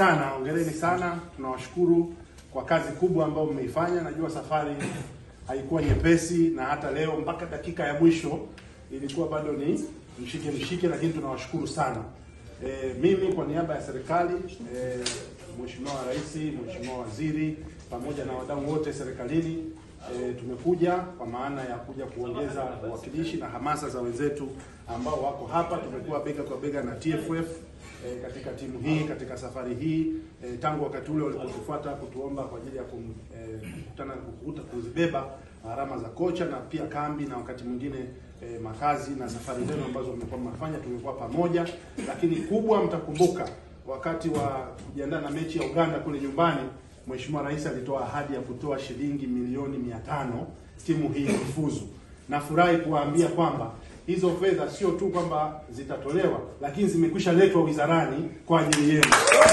sana, hongereni sana. Tunawashukuru kwa kazi kubwa ambayo mmeifanya. Najua safari haikuwa nyepesi, na hata leo mpaka dakika ya mwisho ilikuwa bado ni mshike mshike, lakini tunawashukuru sana. E, mimi kwa niaba ya serikali e, Mheshimiwa Rais, Mheshimiwa Waziri pamoja na wadau wote serikalini e, tumekuja kwa maana ya kuja kuongeza uwakilishi na hamasa za wenzetu ambao wako hapa. Tumekuwa bega kwa bega na TFF e, katika timu hii katika safari hii e, tangu wakati ule walipotufuata kutuomba kwa ajili ya kum, e, kukutana kukuta kuzibeba gharama za kocha na pia kambi na wakati mwingine e, makazi na safari zenu ambazo mmekuwa mnafanya, tumekuwa pamoja. Lakini kubwa, mtakumbuka wakati wa kujiandaa na mechi ya Uganda kule nyumbani, Mheshimiwa Rais alitoa ahadi ya kutoa shilingi milioni mia tano timu hii ifuzu. Nafurahi kuwaambia kwamba hizo fedha sio tu kwamba zitatolewa, lakini zimekwisha letwa wizarani kwa ajili yenu.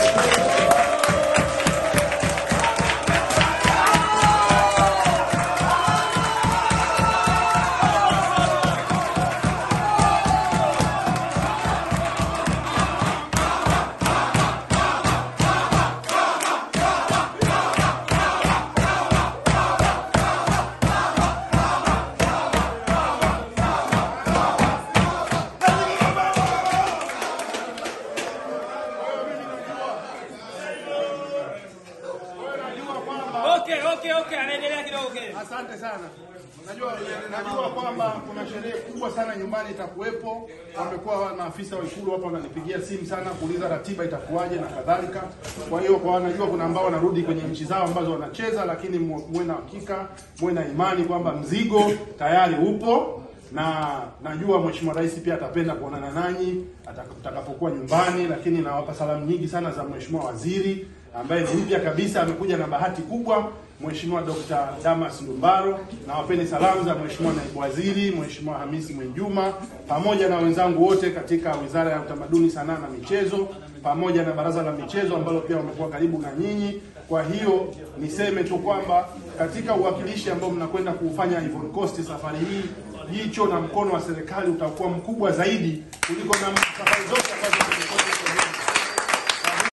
Okay, okay, okay, anaendelea kidogo kile. Asante sana. Najua najua kwamba kuna sherehe kubwa sana nyumbani itakuwepo. Wamekuwa maafisa wa Ikulu hapa wananipigia simu sana kuuliza ratiba itakuwaje na kadhalika. Kwa hiyo kwa wanajua kuna ambao wanarudi kwenye nchi zao ambazo wanacheza, lakini mu- muwe na hakika, muwe na imani kwamba mzigo tayari upo na najua Mheshimiwa Rais pia atapenda kuonana nanyi atakapokuwa nyumbani, lakini nawapa salamu nyingi sana za Mheshimiwa Waziri ambaye ni mpya kabisa, amekuja na bahati kubwa, Mheshimiwa Dr. Damas Ndumbaro. Nawapeni salamu za Mheshimiwa Naibu Waziri, Mheshimiwa Hamisi Mwinjuma, pamoja na wenzangu wote katika Wizara ya Utamaduni, Sanaa na Michezo, pamoja na Baraza la Michezo ambalo pia wamekuwa karibu na nyinyi. Kwa hiyo niseme tu kwamba katika uwakilishi ambao mnakwenda kuufanya Ivory Coast safari hii, jicho na mkono wa serikali utakuwa mkubwa zaidi kuliko na safari zote ambazo tumekuwa